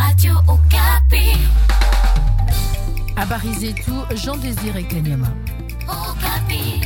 Radio Okapi. Habari zetu Jean Désiré Kanyama. Okapi.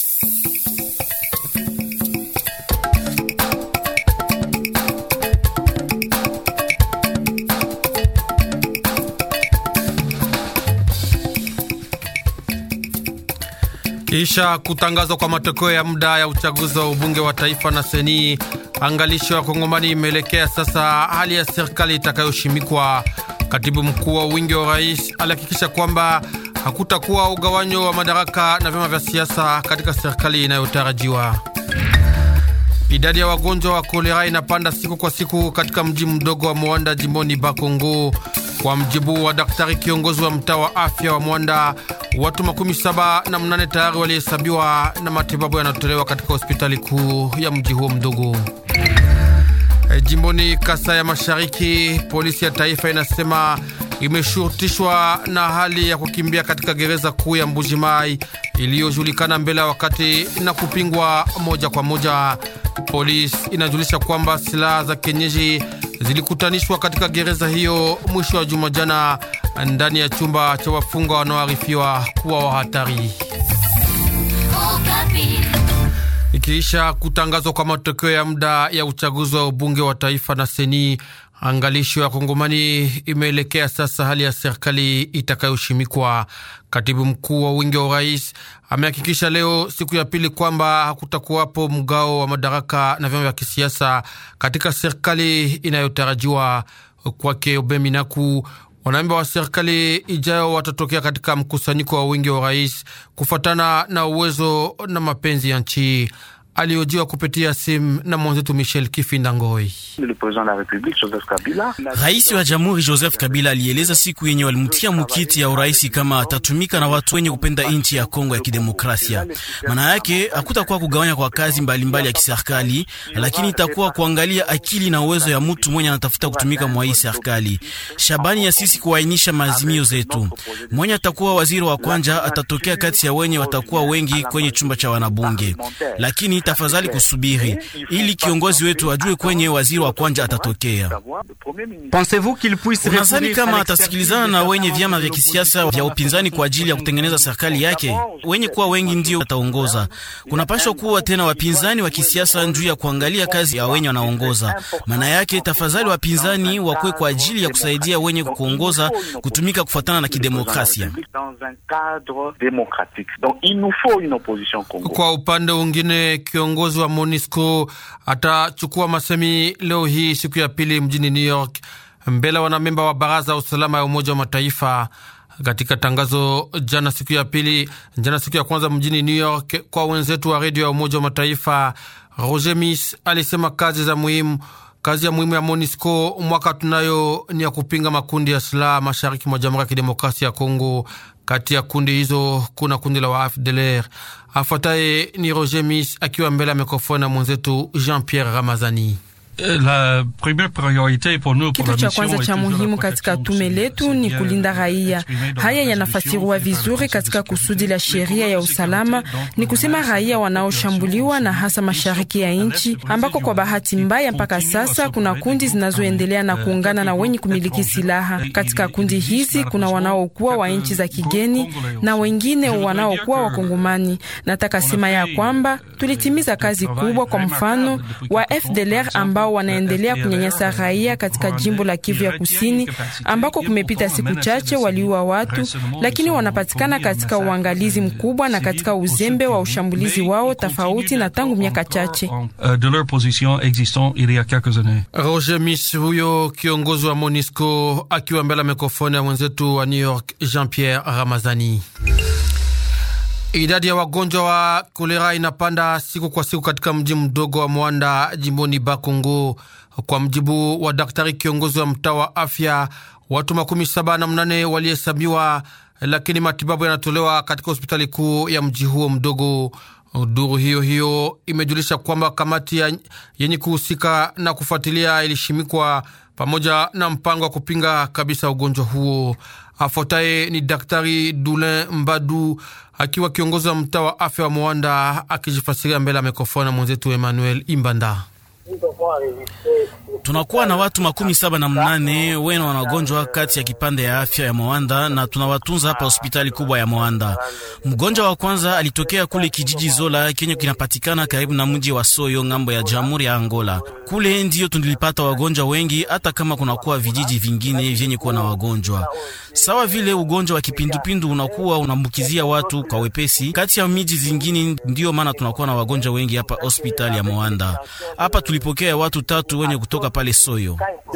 Kisha kutangazwa kwa matokeo ya muda ya uchaguzi wa ubunge wa taifa na seni, angalisho ya Kongomani imeelekea sasa hali ya serikali itakayoshimikwa. Katibu mkuu wa wingi wa rais alihakikisha kwamba hakutakuwa ugawanyo wa madaraka na vyama vya siasa katika serikali inayotarajiwa. Idadi ya wagonjwa wa kolera inapanda siku kwa siku katika mji mdogo wa Mwanda jimboni Bakongo. Kwa mjibu wa daktari kiongozi wa mtaa wa afya wa Mwanda, watu makumi saba na mnane tayari walihesabiwa na matibabu yanatolewa katika hospitali kuu ya mji huo mdogo. E, jimboni Kasa ya Mashariki, polisi ya taifa inasema imeshurutishwa na hali ya kukimbia katika gereza kuu ya Mbujimai iliyojulikana mbele ya wakati na kupingwa moja kwa moja. Polisi inajulisha kwamba silaha za kienyeji zilikutanishwa katika gereza hiyo mwisho wa juma jana ndani ya chumba cha wafungwa wanaoarifiwa kuwa wa hatari. Okapi. Ikiisha kutangazwa kwa matokeo ya muda ya uchaguzi wa ubunge wa taifa na seni, angalisho ya Kongomani imeelekea sasa hali ya serikali itakayoshimikwa. Katibu mkuu wa wingi wa urais amehakikisha leo siku ya pili kwamba hakutakuwapo mgao wa madaraka na vyama vya kisiasa katika serikali inayotarajiwa. Kwake Obeminaku, wanamemba wa serikali ijayo watatokea katika mkusanyiko wa wingi wa urais kufuatana na uwezo na mapenzi ya nchi. Aliojiwa kupitia simu na mwenzetu Michel Kifinda Ngoi. Rais wa jamhuri Joseph Kabila alieleza siku yenye walimtia mukiti ya uraisi kama atatumika na watu wenye kupenda nchi ya Kongo ya Kidemokrasia. Maana yake hakutakuwa kugawanya kwa kazi mbalimbali mbali ya kiserikali, lakini itakuwa kuangalia akili na uwezo ya mtu mwenye anatafuta kutumika mwa hii serikali. Shabani ya sisi kuainisha maazimio zetu. Mwenye atakuwa waziri wa kwanja atatokea kati ya wenye watakuwa wengi kwenye chumba cha wanabunge, lakini tafadhali kusubiri ili kiongozi wetu ajue kwenye waziri wa kwanja atatokea. Unadhani kama atasikilizana na wenye vyama vya kisiasa vya upinzani kwa ajili ya kutengeneza serikali yake? Wenye kuwa wengi ndio ataongoza. Kunapashwa kuwa tena wapinzani wa kisiasa juu ya kuangalia kazi ya wenye wanaongoza. Maana yake tafadhali, wapinzani wakwe kwa ajili ya kusaidia wenye kuongoza kutumika kufuatana na kidemokrasia. Kwa upande mwingine, kiongozi wa MONUSCO atachukua masemi leo hii siku ya pili mjini New York mbele ya wanamemba wa baraza ya usalama ya Umoja wa Mataifa. Katika tangazo jana siku ya pili, jana siku ya kwanza mjini New York kwa wenzetu wa redio ya Umoja wa Mataifa, Roger Miss alisema kazi za muhimu kazi ya muhimu ya MONUSCO mwaka tunayo ni ya kupinga makundi ya silaha mashariki mwa Jamhuri ya Kidemokrasia ya Kongo. Kati ya kundi hizo kuna kundi la wa AFDLR. Afuataye ni Roger Miss akiwa mbele ya mikrofoni na mwenzetu Jean Pierre Ramazani. La première priorité pour nous, Kitu cha kwanza cha muhimu katika tume letu ni kulinda raia. Haya yanafasiriwa vizuri katika kusudi la sheria ya usalama, ni kusema raia wanaoshambuliwa na hasa mashariki ya nchi, ambako kwa bahati mbaya mpaka sasa kuna kundi zinazoendelea na kuungana na wenye kumiliki silaha. Katika kundi hizi kuna wanaokuwa wa nchi za kigeni na wengine wanaokuwa Wakongomani. Nataka sema ya kwamba tulitimiza kazi kubwa, kwa mfano wa FDLR ambao wanaendelea kunyanyasa raia katika jimbo la Kivu ya Kusini, ambako kumepita siku chache waliua watu, lakini wanapatikana katika uangalizi mkubwa na katika uzembe wa ushambulizi wao, tofauti na tangu miaka chache. de leur position existant il y a quelques années. Roger Miss huyo kiongozi wa MONUSCO akiwa mbele ya mikrofoni ya mwenzetu wa New York Jean Pierre Ramazani. Idadi ya wagonjwa wa kolera inapanda siku kwa siku katika mji mdogo wa Mwanda jimboni Bakongo. Kwa mjibu wa daktari kiongozi wa mtaa wa afya, watu makumi saba na mnane walihesabiwa, lakini matibabu yanatolewa katika hospitali kuu ya mji huo mdogo. Duru hiyo hiyo imejulisha kwamba kamati ya yenye kuhusika na kufuatilia ilishimikwa pamoja na mpango wa kupinga kabisa ugonjwa huo. Afuataye ni Daktari Dulin Mbadu akiwa kiongozi wa mtaa wa afya wa Mwanda akijifasiria mbele ya mikrofoni na mwenzetu Emmanuel Imbanda. Tunakuwa na watu makumi saba na mnane wena wanagonjwa kati ya kipande ya afya ya Moanda na tunawatunza hapa hospitali kubwa ya Moanda. Mgonjwa wa kwanza alitokea kule kijiji Zola kenye kinapatikana karibu na mji wa Soyo ngambo ya Jamhuri ya Angola. Kule ndiyo tulipata wagonjwa wengi, hata kama kunakuwa vijiji vingine vyenye kuwa na wagonjwa sawa vile ugonjwa wa kipindupindu unakuwa unaambukizia watu kwa wepesi kati ya miji zingine. Ndiyo maana tunakuwa na wagonjwa wengi hapa hospitali ya Moanda. Hapa tulipokea watu tatu wenye kutoka pale Soyo.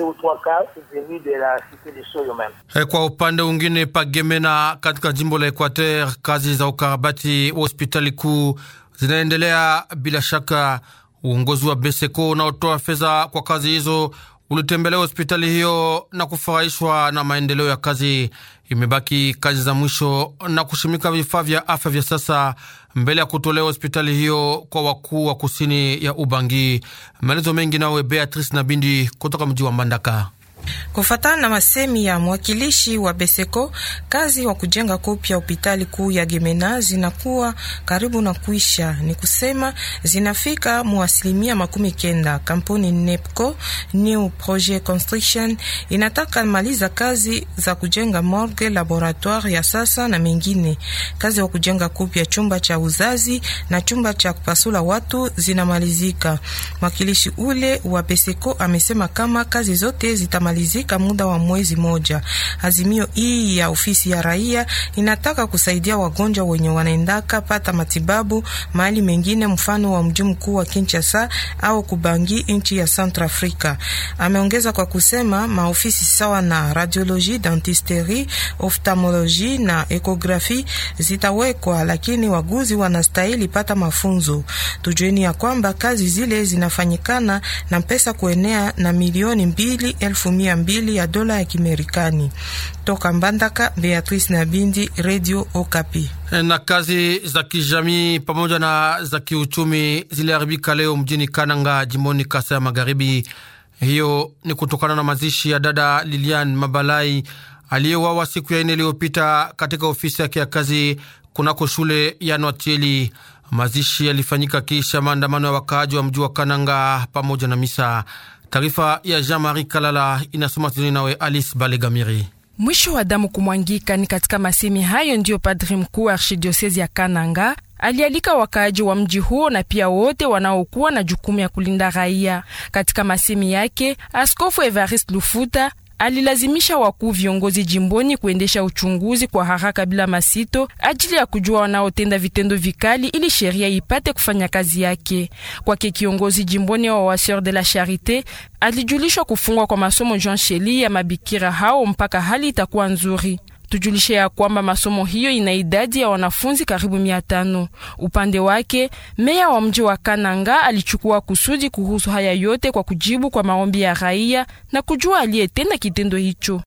Kwa upande mwingine, Pagemena katika jimbo la Equateur, kazi za ukarabati wa hospitali kuu zinaendelea bila shaka. Uongozi wa Beseko unaotoa fedha kwa kazi hizo ulitembelea hospitali hiyo na kufurahishwa na maendeleo ya kazi. Imebaki kazi za mwisho na kushimika vifaa vya afya vya sasa mbele ya kutolewa hospitali hiyo kwa wakuu wa kusini ya Ubangi. Maelezo mengi nawe Beatrice Nabindi kutoka mji wa Mbandaka. Kufatana na masemi ya mwakilishi wa Beseko, kazi wa kujenga kopya hospitali kuu ya Gemena zinakuwa karibu na kuisha, ni kusema zinafika mu asilimia makumi kenda. Kampuni NEPCO New Project Construction inataka maliza kazi za kujenga morgue, laboratoire ya sasa na mengine. Kazi wa kujenga kopya chumba cha uzazi na chumba cha kupasula watu zinamalizika. Mwakilishi ule wa Beseko amesema kama kazi zote zitamalizika zika muda wa mwezi moja. Azimio hii ya ofisi ya raia inataka kusaidia wagonjwa wenye wanaendaka pata matibabu mahali mengine, mfano wa mji mkuu wa Kinshasa au Kubangi, nchi ya Centrafrica. Ameongeza kwa kusema maofisi sawa na radiologie, dentisterie, ophthalmologie na ekografi zitawekwa, lakini waguzi wanastahili pata mafunzo. Tujueni ya kwamba kazi zile zinafanyikana na pesa kuenea na milioni mbili elfu mia mbili ya dola ya Kimerikani. Toka Mbandaka, Beatrice Nabindi, Radio Okapi. Na kazi za kijamii pamoja na za kiuchumi ziliharibika leo mjini Kananga, jimboni Kasa ya Magharibi. Hiyo ni kutokana na mazishi ya dada Lilian Mabalai aliyewawa siku ya ine iliyopita katika ofisi yake ya kazi kunako shule ya Nwatieli. Mazishi yalifanyika kisha maandamano ya wakaaji wa mji wa Kananga pamoja na misa. Taarifa ya Jean-Marie Kalala inasoma tizoni nawe Alice Balegamiri. Mwisho wa damu kumwangika ni katika masemi hayo ndiyo padri mkuu wa archidiosezi ya Kananga alialika wakaaji wa mji huo na pia wote wanaokuwa na jukumu ya kulinda raia. Katika masemi yake, Askofu Evariste Lufuta alilazimisha wakuu viongozi jimboni kuendesha uchunguzi kwa haraka bila masito ajili ya kujua wanaotenda vitendo vikali ili sheria ipate kufanya kazi yake. Kwake kiongozi jimboni wa Waseur de la Charite alijulishwa kufungwa kwa masomo Jean Sheli ya mabikira hao mpaka hali itakuwa nzuri. Tujulishe ya kwamba masomo hiyo ina idadi ya wanafunzi karibu mia tano. Upande wake meya wa mji wa Kananga alichukua kusudi kuhusu haya yote kwa kujibu kwa maombi ya raia na kujua aliyetenda kitendo hicho.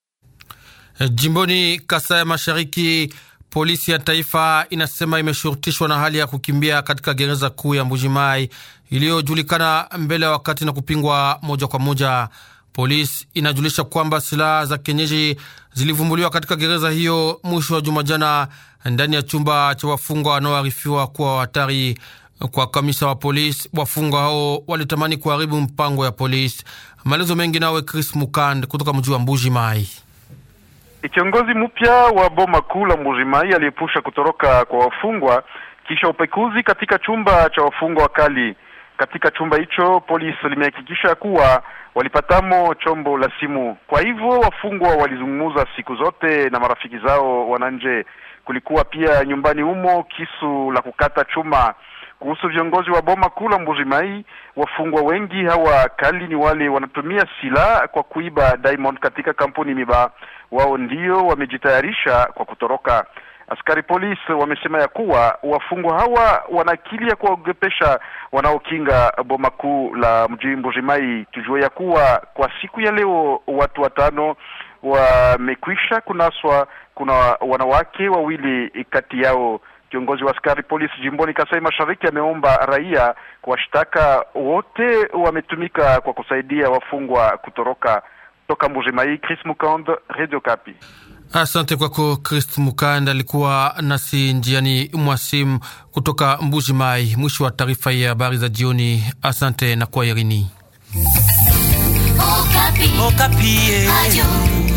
Jimboni Kasai ya Mashariki, polisi ya taifa inasema imeshurutishwa na hali ya kukimbia katika gereza kuu ya Mbujimai iliyojulikana mbele ya wakati na kupingwa moja kwa moja. Polisi inajulisha kwamba silaha za kienyeji zilivumbuliwa katika gereza hiyo mwisho wa juma jana, ndani ya chumba cha wafungwa wanaoarifiwa kuwa hatari. Kwa kamisa wa polisi, wafungwa hao walitamani kuharibu mpango ya polisi. Maelezo mengi nawe Chris Mukand kutoka mji wa Mbuji Mai. Kiongozi mpya wa boma kuu la Mbuji Mai aliepusha kutoroka kwa wafungwa kisha upekuzi katika chumba cha wafungwa wakali. Katika chumba hicho polisi limehakikisha kuwa walipatamo chombo la simu. Kwa hivyo wafungwa walizungumza siku zote na marafiki zao wananje. Kulikuwa pia nyumbani humo kisu la kukata chuma. Kuhusu viongozi wa boma kuu la Mbujimai, wafungwa wengi hawa kali ni wale wanatumia silaha kwa kuiba diamond katika kampuni Miba. Wao ndio wamejitayarisha kwa kutoroka. Askari polisi wamesema ya kuwa wafungwa hawa wana akili ya kuwaogopesha wanaokinga boma kuu la mji Mbujimai. Tujue ya kuwa kwa siku ya leo watu watano wamekwisha kunaswa, kuna wanawake wawili kati yao. Kiongozi wa askari polisi jimboni Kasai Mashariki ameomba raia kuwashtaka wote wametumika kwa kusaidia wafungwa kutoroka. Toka Mbujimai, Chris Mukand, Radio Kapi. Asante kwako Christ Mukanda, alikuwa nasi njiani mwasimu kutoka Mbuji Mai. Mwisho wa taarifa ya habari za jioni. Asante na kwaherini. Okapi. Okapi. Radio